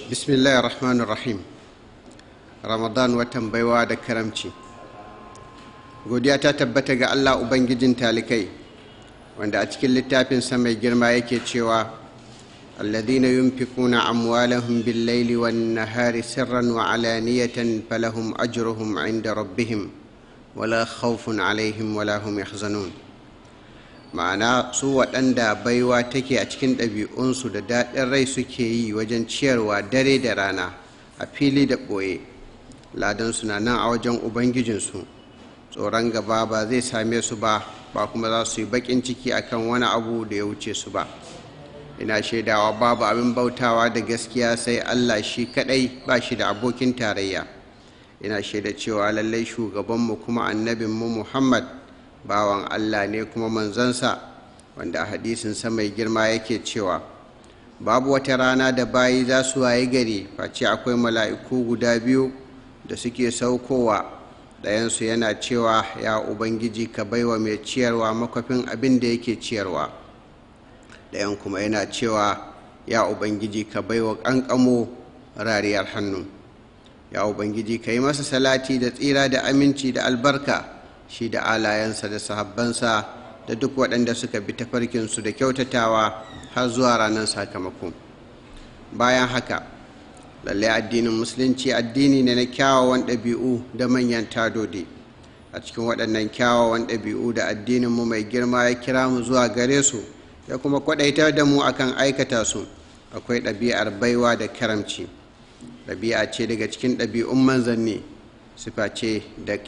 bismillahir rahmanir rahim ramadan watan baiwa da karamci godiya ta tabbata ga allah ubangijin talikai wanda a cikin littafinsa mai girma yake cewa alladhina yunfikuna amwalahum bil-laili wan-nahari sirran wa alaniyatan falahum ajruhum 'inda rabbihim wala khawfun 'alayhim wala hum yahzanun ma'ana su waɗanda baiwa take a cikin ɗabi'unsu da daɗin rai suke yi wajen ciyarwa dare da rana a fili da ɓoye ladansu na nan a wajen ubangijinsu tsoron gaba ba zai same su ba ba kuma za su yi baƙin ciki akan wani abu da ya wuce su ba ina shaidawa babu abin bautawa da gaskiya sai allah shi kaɗai ba shi da abokin tarayya ina shaida cewa lallai shugabanmu kuma annabinmu muhammad bawan Allah ne kuma manzansa wanda a hadisinsa mai girma yake cewa babu wata rana da bayi za su waye gari face akwai mala'iku guda biyu da suke saukowa ɗayansu yana cewa ya ubangiji ka baiwa mai ciyarwa makwafin abin da yake ciyarwa ɗayan kuma yana cewa ya ubangiji ka baiwa ƙanƙamo rariyar hannu ya ubangiji ka yi masa salati da tsira da aminci da albarka shi da alayensa da sahabbansa da duk waɗanda suka bi tafarkinsu da kyautatawa har zuwa ranar sakamako bayan haka lallai addinin musulunci addini ne na kyawawan ɗabi'u da manyan tadodi a cikin waɗannan kyawawan ɗabi'u da addininmu mai girma ya kira mu zuwa gare su ya kuma kwaɗaitar da mu akan aikata su akwai ɗabi'ar baiwa da karamci ɗabi'a ce daga cikin ɗabi'un manzanni sifa ce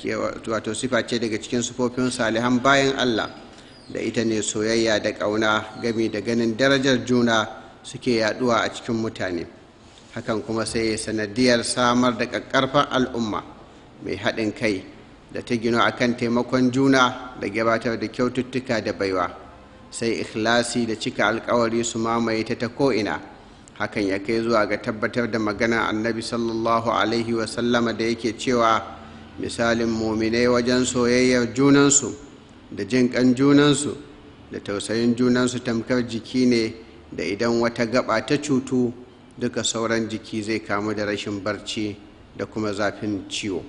daga cikin sufofin salihan bayan Allah da ita ne soyayya da ƙauna gami da ganin darajar juna suke yaduwa a cikin mutane hakan kuma sai sanadiyar samar da ƙaƙƙarfar al'umma mai haɗin kai da ta gino a kan taimakon juna da gabatar da kyaututtuka da baiwa sai ikhlasi da cika alkawari su mamaye ta ta ko'ina hakan ya kai zuwa ga tabbatar da maganar annabi sallallahu alaihi wasallama da yake cewa misalin muminai wajen soyayyar junansu da jin kan junansu da tausayin junansu tamkar jiki ne da idan wata gaba ta cutu duka sauran jiki zai kamu da rashin barci da kuma zafin ciwo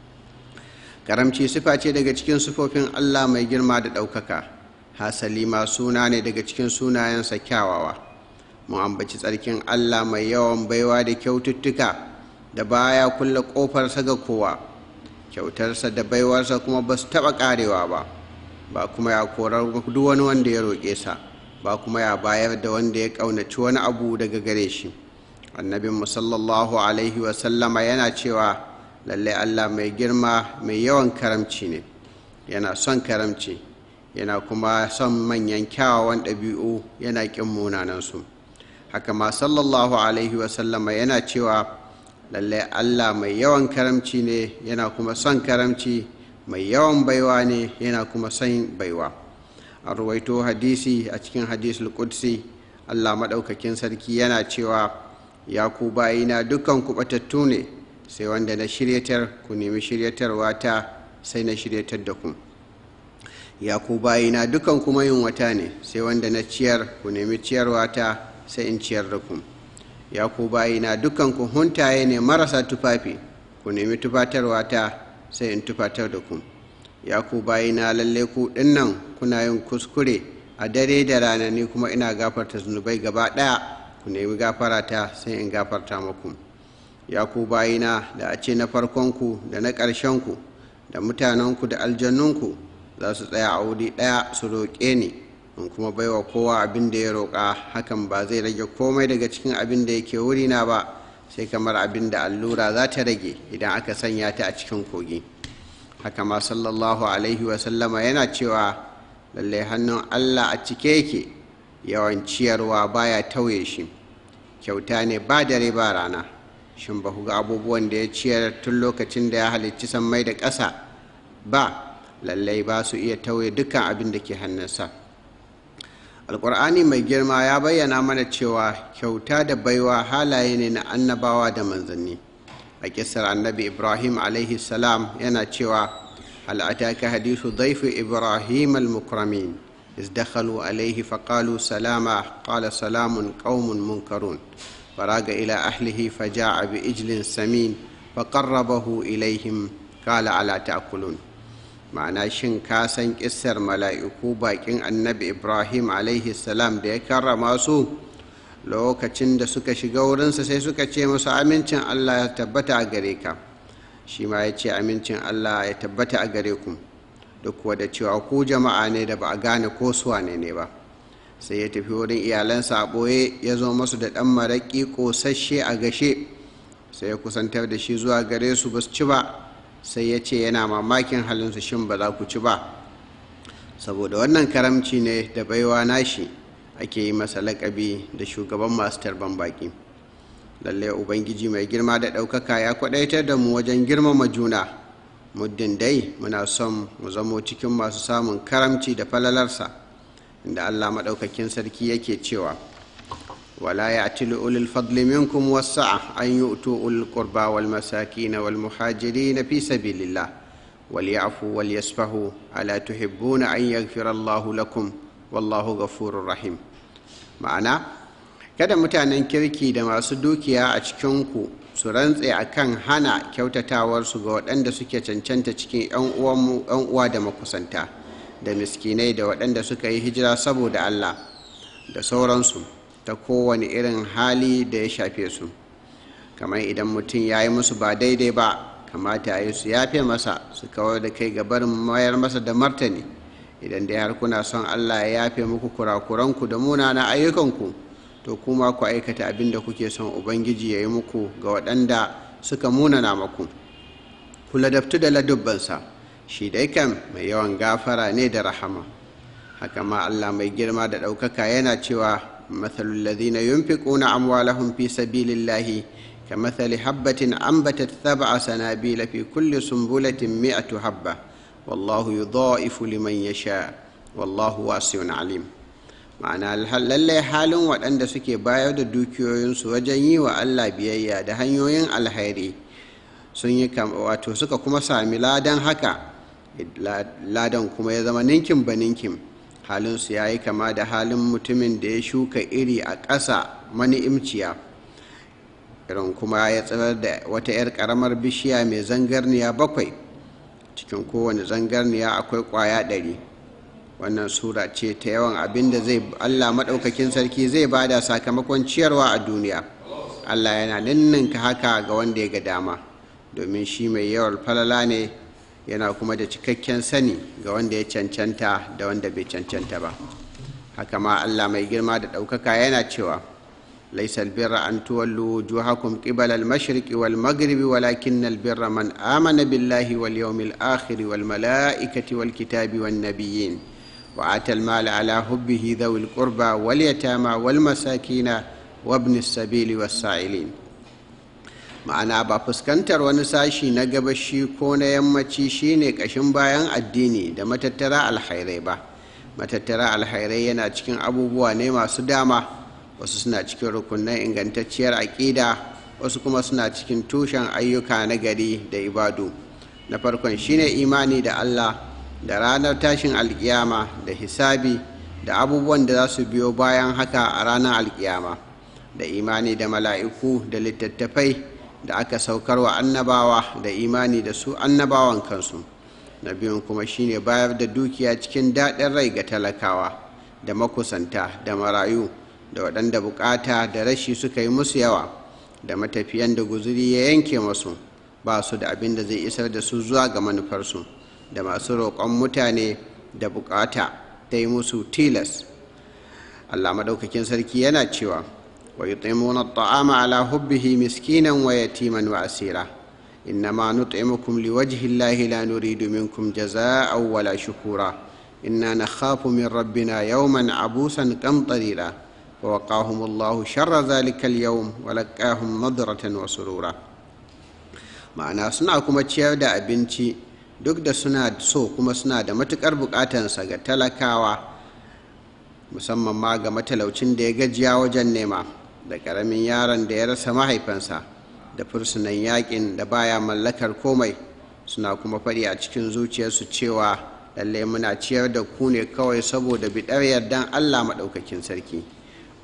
karamci sifa ce daga cikin sifofin allah mai girma da ɗaukaka hasali ma suna ne daga cikin sunayensa kyawawa mu ambaci tsarkin Allah mai yawan baiwa da kyaututtuka da baya kulle ƙofarsa ga kowa kyautarsa da baiwarsa kuma ba su taɓa ƙarewa ba ba kuma ya korar duk wani wanda ya roƙe sa ba kuma ya bayar da wanda ya ƙaunaci wani abu daga gare shi annabin sallallahu alaihi wasallama yana cewa lallai Allah mai girma mai yawan karamci ne yana son karamci yana kuma son manyan kyawawan ɗabi'u yana ƙin munanansu haka ma sallallahu alaihi wasallama yana cewa lallai allah mai yawan karamci ne yana kuma son karamci mai yawan baiwa ne yana kuma son baiwa a ruwaito hadisi a cikin hadisul qudsi allah maɗaukakin sarki yana cewa ya ku bayina dukkan kuɓatattu ne sai wanda na shiryatar ku nemi shiryatarwa ta sai na shiryatar da ku ya ku bayina dukkan kuma yin wata ne sai wanda na ciyar ku nemi ciyarwa ta sai in ciyar da ku ya ku bayina dukkan ku huntaye ne marasa tufafi ku nemi tufatarwa ta sai in tufatar da ku ya ku bayina lalle ku dinnan kuna yin kuskure a dare da rana ni kuma ina gafarta zunubai gaba ɗaya ku nemi gafara ta sai in gafarta muku ya ku bayina da a ce na farkonku da na ƙarshenku da mutanenku da aljannunku za su tsaya a wuri ɗaya su roƙe ni in kuma baiwa kowa abin da ya roƙa hakan ba zai rage komai daga cikin abin da yake wurina ba sai kamar abin da allura za ta rage idan aka sanya ta a cikin kogi haka ma sallallahu alaihi wasallama yana cewa lallai hannun allah a cike yake yawan ciyarwa baya tauye shi kyauta ne ba dare ba rana shin ba ku ga abubuwan da ya ciyar tun lokacin da ya halicci sammai da ƙasa ba lallai ba su iya tauye dukkan abin da ke hannunsa alkur'ani mai girma ya bayyana mana cewa kyauta da baiwa halaye ne na annabawa da manzanni a kisar annabi ibrahim alaihi salam yana cewa hal ataka hadithu dhaifi ibrahim al-mukramin إذ دخلوا عليه فقالوا سلاما قال سلام قوم منكرون faraga ila ahlihi faja'a bi ijlin samin faqarrabahu ilaihim qala ala ta'kulun ma'ana shin ka san kissar mala'iku bakin annabi ibrahim alaihi salam da ya karrama su lokacin da suka shiga wurinsa sai suka ce musu amincin allah ya tabbata a gare ka shi ma ya ce amincin allah ya tabbata a gare ku duk kuwa da cewa ku jama'a ne da ba a gane ko suwa ne ne ba sai ya tafi wurin iyalansa a ɓoye ya zo masu da ɗan maraƙi ƙosasshe a gashe sai ya kusantar da shi zuwa gare su ba su ci ba sai ya ce yana mamakin halinsu shin ba za ku ci ba saboda wannan karamci ne da baiwa nashi ake yi masa laƙabi da shugaban masu tarban baƙi lallai ubangiji mai girma da ɗaukaka ya kwaɗaitar da mu wajen girmama juna muddin dai muna son mu zamo cikin masu samun karamci da falalarsa inda allah maɗaukakin sarki yake cewa ولا يأتل أولي الفضل منكم والسعة أن يؤتوا أولي القربى والمساكين والمهاجرين في سبيل الله وليعفوا وليسفهوا ألا تحبون أن يغفر الله لكم والله غفور رحيم ma'ana kada mutanen kirki da masu dukiya a cikinku su rantse a kan hana kyautatawarsu ga waɗanda suke cancanta cikin 'yan uwa da makusanta da miskinai da waɗanda suka yi hijira saboda allah da sauransu ta kowane irin hali da ya shafe su kamar idan mutum ya yi musu ba daidai ba kamata ya yi su yafe masa su kawar da kai gabarin mayar masa da martani idan dai har kuna son allah ya yafe muku kurakuranku da munanan ayyukanku to kuma ku aikata abin da kuke son ubangiji ya yi muku ga waɗanda suka munana maku ku ladabtu da ladubbansa shi dai kan mai yawan gafara ne da rahama haka ma allah mai girma da ɗaukaka yana cewa مثل الذين ينفقون أموالهم في سبيل الله كمثل حبة أنبتت سبع سنابيل في كل سنبلة مئة حبة والله يضاعف لمن يشاء والله واسع عليم ma'ana lallai halin waɗanda suke bayar da dukiyoyinsu wajen yi wa Allah biyayya da hanyoyin alhairi sun yi wato suka kuma sami ladan haka ladan kuma ya zama ninkin ba ninkin halinsu ya yi kama da halin mutumin da ya shuka iri a ƙasa mani'imciya irin kuma ya tsirar da wata 'yar ƙaramar bishiya mai zangarniya bakwai cikin kowane zangarniya akwai ƙwaya ɗari wannan sura ce ta yawan abin da zai allah maɗaukakin sarki zai bada sakamakon ciyarwa a duniya allah yana ninninka haka ga wanda ya ga dama domin shi mai yawan falala ne yana kuma da cikakken sani ga wanda ya cancanta da wanda bai cancanta ba haka ma allah mai girma da ɗaukaka yana cewa laisa albirra an tuwallu wujuhakum qibala al-mashriqi wal maghribi walakin albirra man amana billahi wal yawmil akhir wal malaikati wal kitabi wan nabiyyin wa ata al-mala ala hubbihi dhawil qurba wal yatama wal masakina wa ibn as-sabili was sa'ilin ma'ana ba fuskantar wani sashi na gabashi ko na yammaci shine ƙashin bayan addini da matattara alhairai ba matattara alhairai yana cikin abubuwa ne masu dama wasu suna cikin rukunan ingantacciyar aƙida wasu kuma suna cikin tushen ayyuka na gari da ibadu na farkon shine imani da allah da ranar tashin alkiyama da hisabi da abubuwan da za su biyo bayan haka a ranar alkiyama da imani da mala'iku da littattafai da aka saukar wa annabawa da imani da su annabawan kansu na biyun kuma shine bayar da dukiya cikin daɗin rai ga talakawa da makusanta da marayu da waɗanda bukata da rashi suka yi musu yawa da matafiyan da guzuri ya yanke masu ba su da abin da zai isar da su zuwa ga manufarsu da masu roƙon mutane da bukata ta yi musu tilas allah maɗaukakin sarki yana cewa ويطعمون الطعام على حبه مسكينا ويتيما واسيرا انما نطعمكم لوجه الله لا نريد منكم جزاء ولا شكورا انا نخاف من ربنا يوما عبوسا قمطريرا فوقاهم الله شر ذلك اليوم ولقاهم نضرة وسرورا ma'ana suna kuma ciyar da abinci duk da suna so kuma suna da matuƙar buƙatansa ga talakawa musamman ma ga matalaucin da ya gajiya wajen nema da ƙaramin yaron da ya rasa mahaifansa da fursunan yakin da baya mallakar komai suna kuma faɗi a cikin zuciyarsu cewa lallai muna ciyar da ku ne kawai saboda biɗar yardan allah maɗaukakin sarki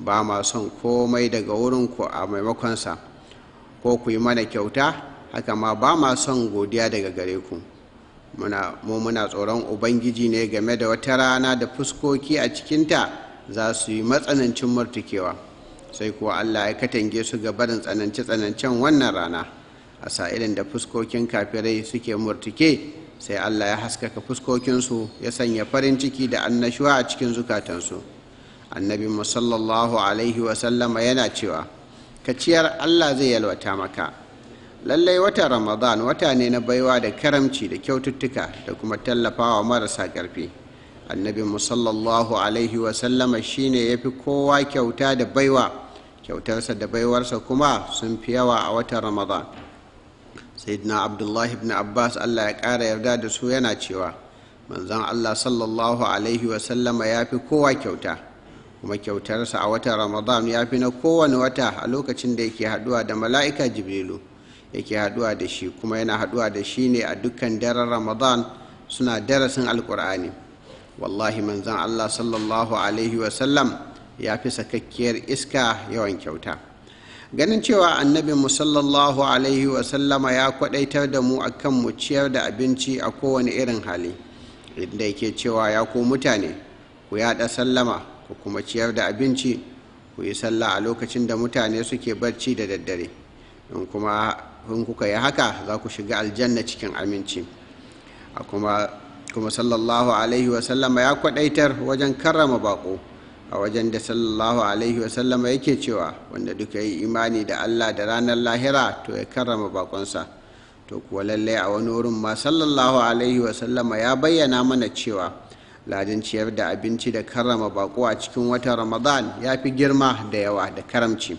ba ma son komai daga wurinku a maimakonsa ko ku yi mana kyauta haka ma ba ma son godiya daga gare ku muna mu muna tsoron ubangiji ne game da wata rana da fuskoki a cikinta za su yi matsanancin murtukewa sai kuwa allah ya katange su ga barin tsanance-tsanancen wannan rana a sa'ilin da fuskokin kafirai suke murtuke sai allah ya haskaka fuskokinsu ya sanya farin ciki da annashuwa a cikin zukatansu annabi musallallahu alaihi wasallama yana cewa kaciyar allah zai yalwata maka lallai watan ramadan wata ne na baiwa da karamci da kyaututtuka da kuma tallafawa marasa ƙarfi annabi musallallahu alaihi wasallama shine ya fi kowa kyauta da baiwa kyautarsa da baiwarsa kuma sun fi yawa a watan ramadan sayyidina abdullahi ibn abbas allah ya ƙara yarda da su yana cewa manzon allah sallallahu alaihi wasallama ya fi kowa kyauta kuma kyautarsa a watan ramadan ya fi na kowane wata a lokacin da yake haɗuwa da mala'ika jibrilu yake haɗuwa da shi kuma yana haɗuwa da shi ne a dukkan daren ramadan suna darasin alkur'ani wallahi manzon allah sallallahu alaihi wasallam ya fi sakakkiyar iska yawan kyauta ganin cewa annabin mu sallallahu alaihi wasallama ya kwadaitar da mu akan mu ciyar da abinci a kowane irin hali inda yake cewa ya ku mutane ku yaɗa sallama ku kuma ciyar da abinci ku yi sallah a lokacin da mutane suke barci da daddare in kuma in kuka yi haka za ku shiga aljanna cikin aminci a kuma kuma sallallahu alaihi wasallama ya kwadaitar wajen karrama bako a wajen da sallallahu alaihi wasallama yake cewa wanda duka yi imani da allah da ranar lahira to ya karrama bakonsa to kuwa lallai a wani wurin ma sallallahu alaihi wasallama ya bayyana mana cewa ladin ciyar da abinci da karrama bako a cikin watan ramadan ya fi girma da yawa da karamci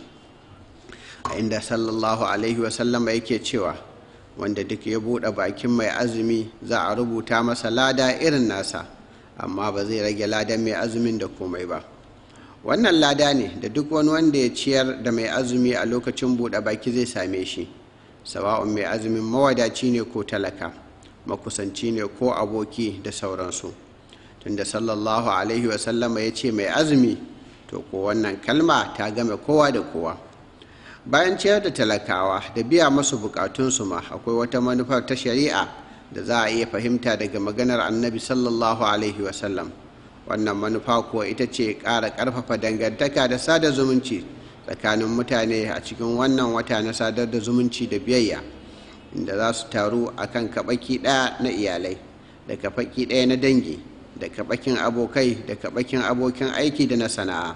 a inda sallallahu alaihi wasallama yake cewa wanda duk ya buɗe bakin mai azumi za a rubuta masa lada irin nasa amma ba zai rage ladan mai azumin da komai ba wannan lada ne da duk wani wanda ya ciyar da mai azumi a lokacin buɗe baki zai same shi sawa'un mai azumin mawadaci ne ko talaka makusanci ne ko aboki da sauransu tunda sallallahu alaihi wasallama ya ce mai azumi to ko wannan kalma ta game kowa da kowa bayan ciyar da talakawa da biya masu bukatunsu ma akwai wata manufar ta shari'a da za a iya fahimta daga maganar annabi sallallahu alaihi wasallam wannan manufa kuwa ita ce ƙara ƙarfafa dangantaka da sada zumunci tsakanin mutane a cikin wannan wata na sadar da zumunci da biyayya inda za su taru a kan kaɓaki ɗaya na iyalai da kaɓaki ɗaya na dangi da kaɓakin abokai da kaɓakin abokin aiki da na sana'a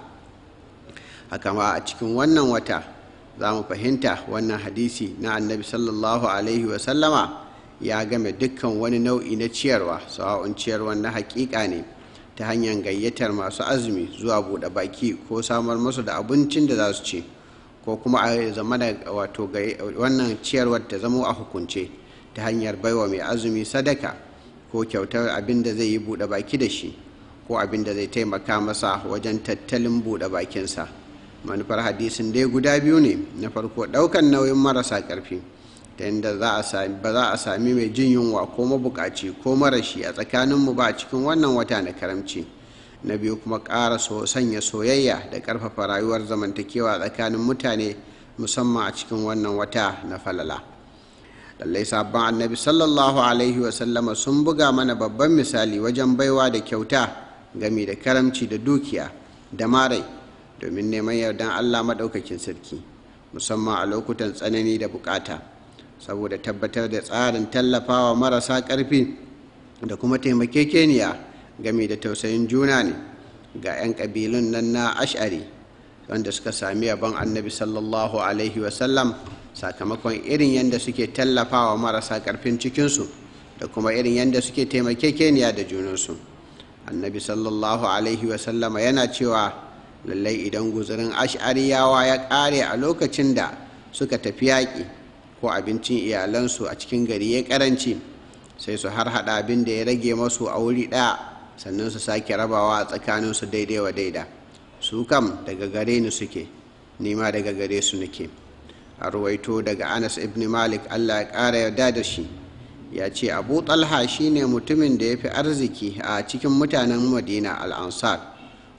haka ma a cikin wannan wata za mu fahimta wannan hadisi na annabi sallallahu alaihi wasallama ya game dukkan wani nau'i na ciyarwa sawa'un ciyarwa na hakika ne ta hanyar gayyatar masu azumi zuwa buɗe baki ko samar musu da abincin da za su ci ko kuma a zama da wato wannan ciyarwar ta zamo a hukunce ta hanyar baiwa mai azumi sadaka ko kyautar abin da zai yi buɗe baki da shi ko abin da zai taimaka masa wajen tattalin buɗe bakinsa manufar hadisin dai guda biyu ne na farko ɗaukan nauyin marasa ƙarfi ta yadda ba za a sami mai jin yunwa ko mabukaci ko marashi a tsakaninmu ba a cikin wannan wata na karamci na biyu kuma ƙara so sanya soyayya da ƙarfafa rayuwar zamantakewa tsakanin mutane musamman a cikin wannan wata na falala lallai sabon annabi sallallahu alaihi wasallama sun buga mana babban misali wajen baiwa da kyauta gami da karamci da dukiya da marai domin neman yardan allah maɗaukakin sarki musamman a lokutan tsanani da bukata saboda tabbatar da tsarin tallafawa marasa ƙarfi da kuma taimakekeniya game da tausayin juna ne ga 'yan ƙabilun nan na ash'ari wanda suka sami yabon annabi sallallahu alaihi wasallam sakamakon irin yadda suke tallafawa marasa ƙarfin cikinsu da kuma irin yadda suke taimakekeniya da junansu annabi sallallahu alaihi wasallama yana cewa lallai idan guzurin ash'ariyawa ya ƙare a lokacin da suka tafi yaƙi ko abincin iyalansu a cikin gari ya karanci sai su har hada abin da ya rage masu a wuri ɗaya sannan su sake rabawa a tsakaninsu daidai wa daida su kam daga gare ni suke nima daga gare su nake a ruwaito daga anas ibn malik allah ya ƙara yarda da shi ya ce abu talha shine mutumin da ya fi arziki a cikin mutanen madina al'ansar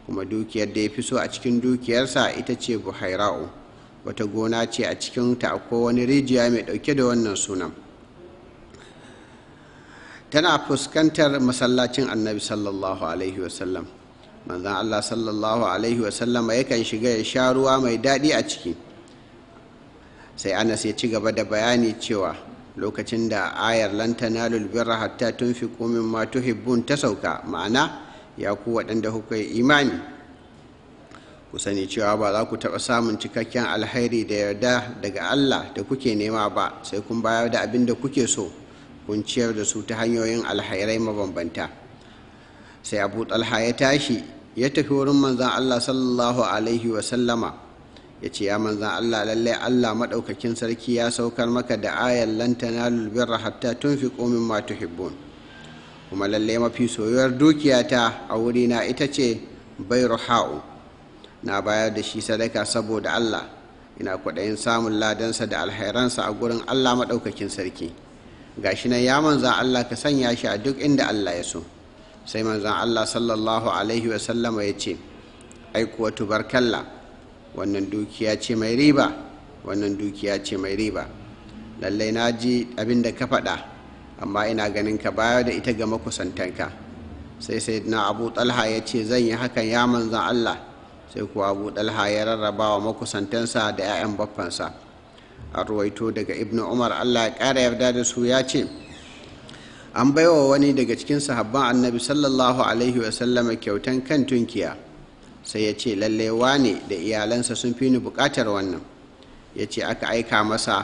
kuma dukiyar da ya fi so a cikin dukiyarsa ita ce buhaira'u wata gona ce a cikinta akwai wani rijiya mai ɗauke da wannan sunan tana fuskantar masallacin annabi sallallahu alaihi wasallam manzan allah sallallahu alaihi wasallam yakan shiga ya sha ruwa mai daɗi a ciki sai anas ya ci gaba da bayani cewa lokacin da ayar lantana lulbirra hatta tun fi komin ma tuhibbun ta sauka ma'ana ya ku waɗanda kuka yi imani ku sani cewa ba za ku taɓa samun cikakken alhairi da yarda daga allah da kuke nema ba sai kun bayar da abin da kuke so kun ciyar da su ta hanyoyin alhairai mabambanta sai abu talha ya tashi ya tafi wurin manzan allah sallallahu alaihi wasallama ya ce ya manzan allah lallai allah maɗaukakin sarki ya saukar maka da ayar lantana lulbirra hatta tun fi komin ma tuhibbun kuma lallai mafi soyuwar dukiyata a wurina ita ce bairu ha'u na bayar da shi sadaka saboda allah ina kwaɗayin samun ladansa da alhairansa a gurin allah maɗaukakin sarki gashi nan ya manzan Allah ka sanya shi a duk inda Allah ya so sai manzan Allah sallallahu alaihi wasallama ya ce aikuwa tubarkalla wannan dukiya ce mai riba wannan dukiya ce mai riba lallai na ji abin da ka faɗa amma ina ganin ka bayar da ita ga makusantanka sai sai na abu talha ya ce zan yi hakan ya manzan Allah sai kuwa abu talha ya rarraba wa makusantansa da 'ya'yan baffansa a ruwaito daga ibn umar allah ya ƙara yarda da su ya ce an baiwa wani daga cikin sahabban annabi sallallahu alaihi wasallama kyautan kan tunkiya sai ya ce lalle wane da iyalansa sun fi ni buƙatar wannan ya ce aka aika masa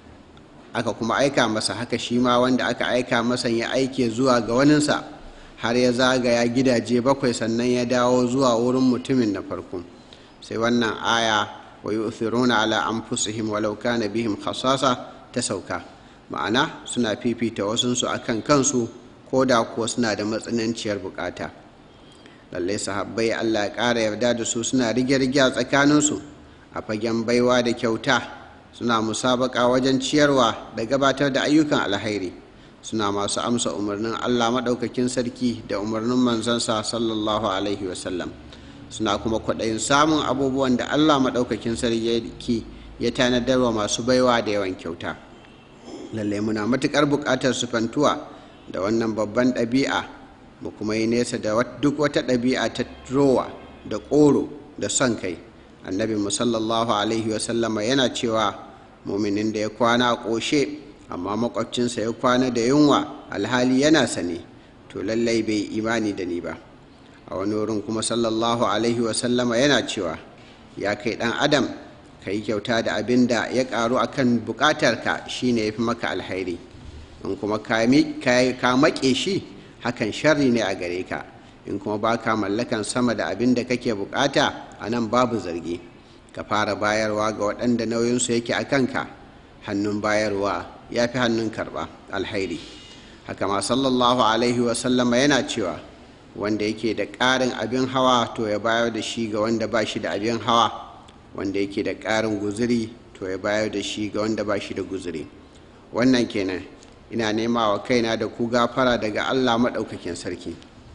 aka kuma aika masa haka shi ma wanda aka aika masa ya aike zuwa ga waninsa har ya zagaya gidaje bakwai sannan ya dawo zuwa wurin mutumin na farko sai wannan aya wa yu'thiruna ala anfusihim walau kana bihim khasasa ta sauka ma'ana suna fifita wasunsu akan kansu ko da kuwa suna da matsananciyar bukata lallai sahabbai Allah ya ƙara yarda da su suna rige-rige a tsakaninsu a fagen baiwa da kyauta suna musabaka wajen ciyarwa da gabatar da ayyukan alhairi suna masu amsa umarnin Allah maɗaukakin sarki da umarnin manzansa sallallahu alaihi wasallam suna kuma kwaɗayin samun abubuwan da allah maɗaukakin sarki ya tanadar wa masu baiwa da yawan kyauta lalle muna matuƙar buƙatar sufantuwa da wannan babban ɗabi'a mu kuma yi nesa da duk wata ɗabi'a ta rowa da ƙoro da son kai annabi sallallahu alaihi wasallama yana cewa muminin da ya kwana a ƙoshe amma makwabcinsa ya kwana da yunwa alhali yana sane to lallai bai imani da ni ba a wani wurin kuma sallallahu alaihi wasallama yana cewa ya kai ɗan adam ka yi kyauta da abin da ya ƙaru a kan buƙatarka shi ne ya fi maka alhairi in kuma ka maƙe shi hakan sharri ne a gare ka in kuma ba ka mallakan sama da abin da kake buƙata a nan babu zargi ka fara bayarwa ga waɗanda nauyinsu yake a kanka hannun bayarwa ya fi hannun karɓa alhairi haka ma sallallahu alaihi wasallama yana cewa wanda yake da ƙarin abin hawa to ya bayar da shi ga wanda ba shi da abin hawa wanda yake da ƙarin guzuri to ya bayar da shi ga wanda ba shi da guzuri wannan kenan ina nema wa kaina da ku gafara daga allah maɗaukakin sarki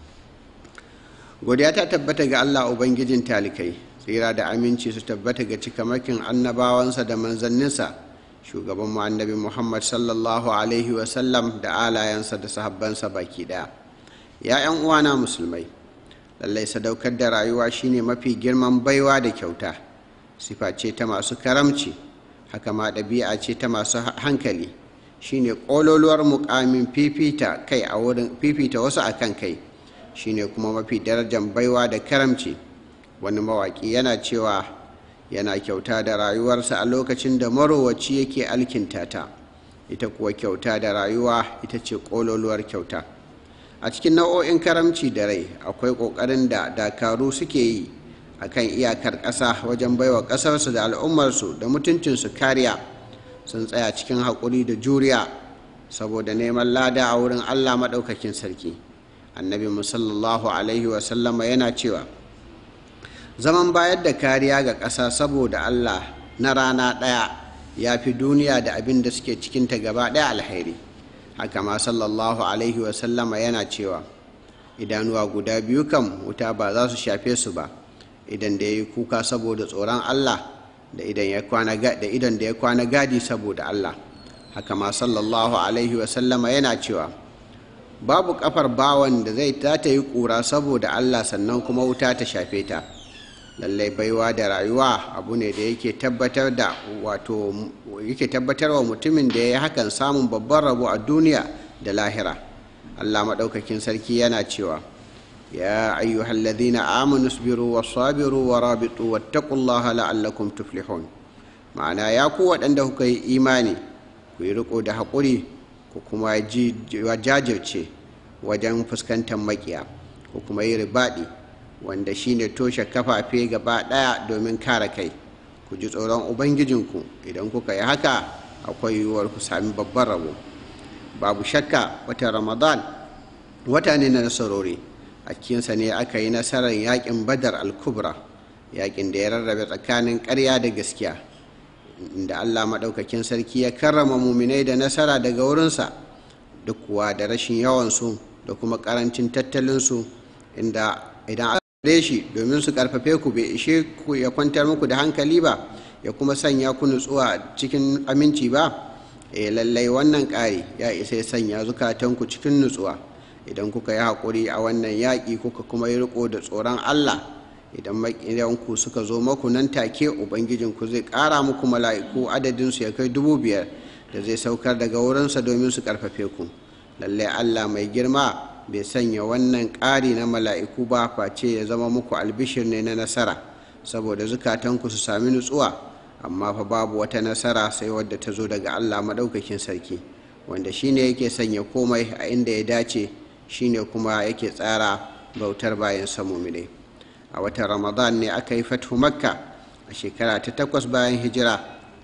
godiya ta tabbata ga allah ubangijin talikai tsira da aminci su tabbata ga cikamakin annabawansa da manzanninsa shugaban mu annabi muhammad sallallahu alaihi wasallam da alayensa da sahabbansa baki ɗaya ya 'yan uwana musulmai lallai sadaukar da rayuwa shine mafi girman baiwa da kyauta sifa ce ta masu karamci haka ma ɗabi'a ce ta masu hankali shine ƙololuwar muƙamin fifita kai a wurin fifita wasu akan kai shine kuma mafi darajar baiwa da karamci wani mawaƙi yana cewa yana kyauta da rayuwarsa a lokacin da marowaci yake alkinta ta ita kuwa kyauta da rayuwa ita ce ƙololuwar kyauta a cikin nau'o'in karamci da rai akwai ƙoƙarin da dakaru suke yi a kan iyakar ƙasa wajen baiwa ƙasarsu da al'ummarsu da mutuncinsu kariya sun tsaya cikin haƙuri da juriya saboda neman lada a wurin allah maɗaukakin sarki annabi musallallahu alaihi wasallama yana cewa zaman bayar da kariya ga ƙasa saboda allah na rana ɗaya ya fi duniya da abin da suke cikinta gaba ɗaya alheri haka ma sallallahu alaihi wasallama yana cewa idanuwa guda biyu kam wuta ba za su shafe su ba idan da ya yi kuka saboda tsoron allah da idan da ya kwana gadi saboda allah haka ma sallallahu alaihi wasallama yana cewa babu kafar bawan da zai ta yi kura saboda allah sannan kuma wuta ta shafe ta lallai baiwa da rayuwa abu ne da yake tabbatar da wato yake tabbatar wa mutumin da ya yi hakan samun babban rabo a duniya da lahira allah maɗaukakin sarki yana cewa ya ayyuhal ladina amanu sabiru wa sabiru wa rabitu wattaqullaha la'allakum tuflihun ma'ana ya ku waɗanda kuka yi imani ku yi riko da haƙuri ku kuma jajirce wajen fuskantar makiya ku kuma yi ribaɗi wanda shine toshe kafafe gaba ɗaya domin kare kai ku ji tsoron ubangijinku idan kuka yi haka akwai yiwuwar ku sami babban rabo babu shakka watan ramadan wata ne na nasarori a cikinsa ne aka yi nasarar yakin badar al-kubra yakin da ya rarrabe tsakanin ƙarya da gaskiya inda allah maɗaukakin sarki ya karrama muminai da nasara daga wurinsa duk kuwa da rashin yawansu da kuma ƙarancin tattalinsu inda idan aka shi domin su karfafe ku bai ishe ku ya kwantar muku da hankali ba ya kuma sanya ku nutsuwa cikin aminci ba e lallai wannan ƙari ya isa ya sanya zukatanku cikin nutsuwa idan kuka yi haƙuri a wannan yaƙi kuka kuma yi riko da tsoron allah idan maƙiyanku suka zo maku nan take ubangijinku zai ƙara muku mala'iku adadinsu ya kai dubu biyar da zai saukar daga wurinsa domin su karfafe ku lallai allah mai girma bai sanya wannan ƙari na mala'iku ba face ya zama muku albishir ne na nasara saboda zukatanku su sami nutsuwa amma fa babu wata nasara sai wadda ta zo daga allah maɗaukakin sarki wanda shine yake sanya komai a inda ya dace shine kuma yake tsara bautar bayan samumine a watan ramadan ne aka yi fathu makka a shekara ta takwas bayan hijira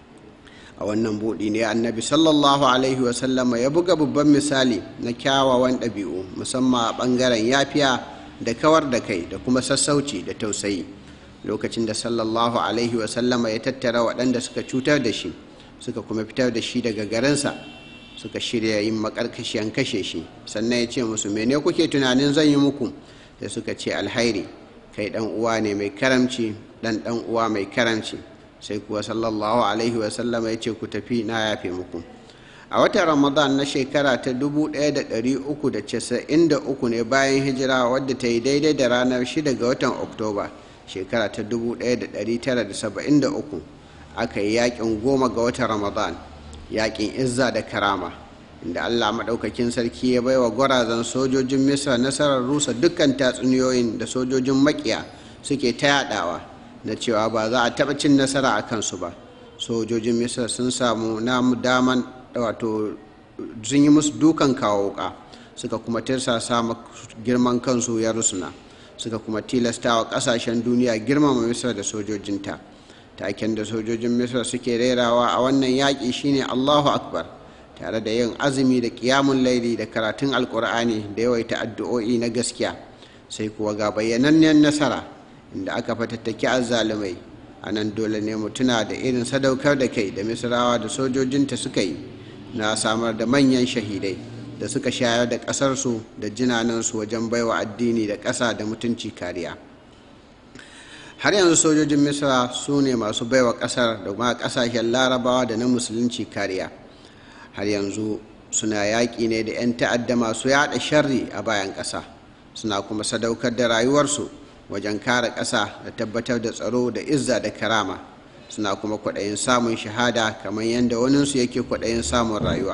a wannan buɗi ne annabi sallallahu alaihi wasallama ya buga babban misali na kyawawan ɗabi'u musamman a ɓangaren yafiya da kawar da kai da kuma sassauci da tausayi lokacin da sallallahu alaihi wasallama ya tattara waɗanda suka cutar da shi suka kuma fitar da shi daga garinsa suka shirya yin makarkashiyan kashe shi sannan ya ce musu mene kuke tunanin zan yi muku sai suka ce alhairi kai ɗan uwa ne mai karamci ɗan ɗan uwa mai karamci sai kuwa sallallahu alaihi wasallama ya ce ku tafi na yafe muku a watan ramadan na shekara ta 1393 ne bayan hijira wadda ta yi daidai da ranar 6 ga watan oktoba shekara ta 1973 aka yi yakin goma ga watan ramadan yakin izza da karama inda allah maɗaukakin sarki ya baiwa gwarazan sojojin misra nasarar rusa dukkan tatsuniyoyin da sojojin makiya suke ta yadawa na cewa ba za a taɓa cin nasara a kansu ba sojojin misra sun samu namu daman wato sun yi musu dukan kawo wuka suka kuma tirsasa girman kansu ya rusuna suka kuma tilasta wa ƙasashen duniya girmama misra da sojojinta taken da sojojin misra suke rerawa a wannan yaƙi shine allahu akbar tare da yin azumi da ƙiyamun laili da karatun alƙur'ani da yawaita addu'o'i na gaskiya sai kuwa ga bayyanannen nasara inda aka fatattaki azzalumai a nan dole ne mu tuna da irin sadaukar da kai da misrawa da sojojinta suka yi na samar da manyan shahidai da suka shayar da ƙasarsu da jinanansu wajen baiwa addini da ƙasa da mutunci kariya har yanzu sojojin misra su ne masu baiwa ƙasar da kuma ƙasashen larabawa da na musulunci kariya har yanzu suna yaƙi ne da 'yan ta'adda masu yaɗa sharri a bayan ƙasa suna kuma sadaukar da rayuwarsu wajen kare ƙasa da tabbatar da tsaro da izza da karama suna kuma kwaɗayin samun shahada kamar yadda waninsu yake kwaɗayin samun rayuwa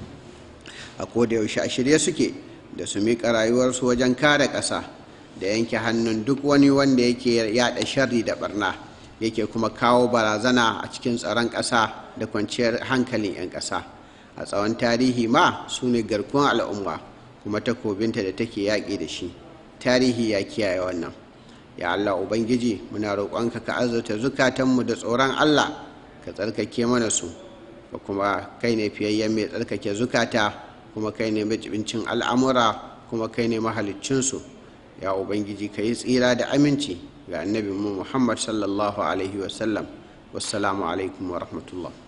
a yaushe a shirye suke da su miƙa rayuwarsu wajen kare ƙasa da yanke hannun duk wani wanda yake yaɗa sharri da barna yake kuma kawo barazana a cikin tsaron ƙasa da kwanciyar hankalin 'yan ƙasa a tsawon tarihi ma su ne garkuwar al'umma kuma takobinta da take yaƙi da shi tarihi ya kiyaye wannan ya Allah Ubangiji muna roƙonka ka azurta zukatanmu da tsoron Allah ka tsarkake mana su ka kuma kai ne fiyayyen mai tsarkake zukata kuma kai ne majibincin al'amura kuma kai ne mahaliccinsu ya Ubangiji ka yi tsira da aminci ga annabi mu Muhammad sallallahu alaihi wasallam wassalamu alaikum wa rahmatullah